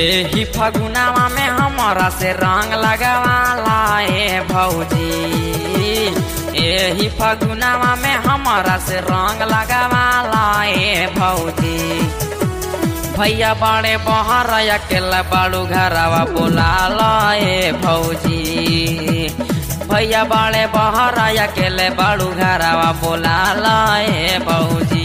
एही फगुनावा में हमरा से रंग लगावाला ए भौजी एही फगुनावा में हमरा से रंग लगावाला ए भौजी भैया बड़े बहर अकेला बाड़ू घरवा बोलाला ए भौजी भैया बड़े बहर अकेले बाड़ू घरवा बोलाला ए भौजी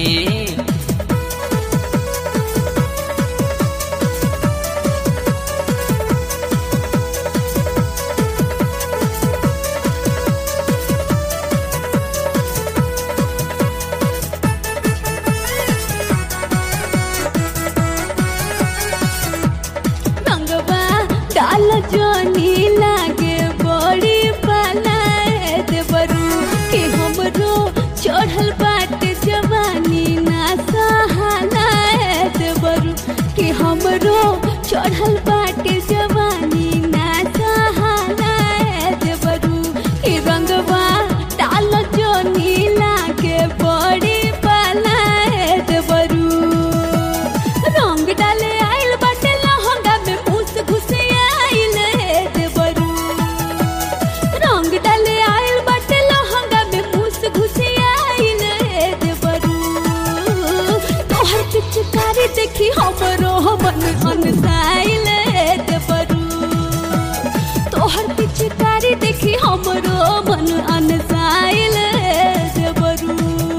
रंगवा डाल जोनी लागे बड़ी पलायत बरू कि हमरो चढ़ल बाटे जवानी ना सहालायत बरू कि हमरो चढ़ल बाटे जवानी ना सहालायत बरू कि रंगवा डाल जोनी लागे बड़ी पलायत बरू रंग डाले आइल बाटे लहंगा में मूस घुसे आइल हे देवरू रंग डाले आइल बाटे लहंगा में मूस घुसे आइल हे देवरू तोहर पिचकारी देखी हमरो मन अनसाइल हे देवरू तोहर पिचकारी देखी हमरो मन अनसाइल हे देवरू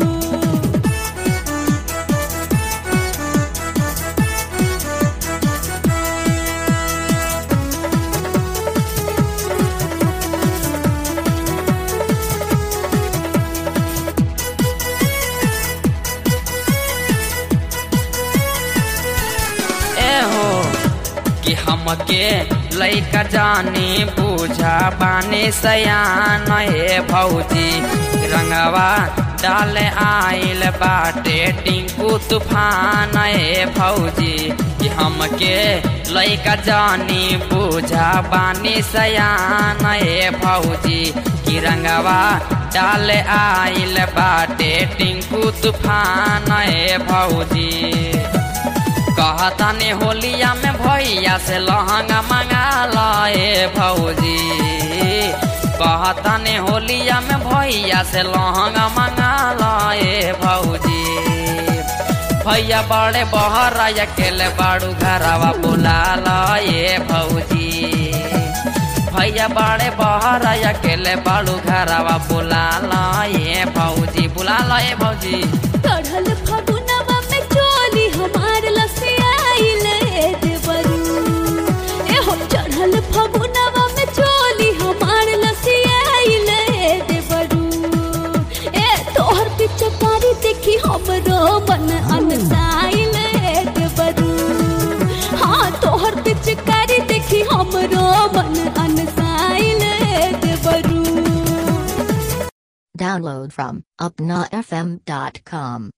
एहो कि हमके लैका जानी बूझा बानी सयान हे भौजी रंगवा डाले आइल बाटे टिंकू तूफान हे भौजी कि हमके लैका जानी बूझा बानी सयान हे भौजी कि रंगवा डाले आइल बाटे टिंकू तूफान हे भौजी कहतानी होलिया में भैया से लहंगा मंगा लाए भौजी कहतानी होलिया में भैया से लहंगा मंगा लाए भौजी भैया बड़े बहर अकेले बाड़ू घरवा बुला लाए भौजी भैया बड़े बहर अकेले बाड़ू घरवा बुला लाए भौजी बुला लाए भौजी चढ़ल फगुनवा में चोली हमार लसियाइल हे देवरू एहो चढ़ल फगुनवा में चोली हमार लसियाइल हे देवरू ए तोहर पिचकारी देखी हमरो मन अनसाइल हे देवरू हाँ तोहर पिचकारी देखी हमरो मन अनसाइल हे देवरू Download from upnafm.com.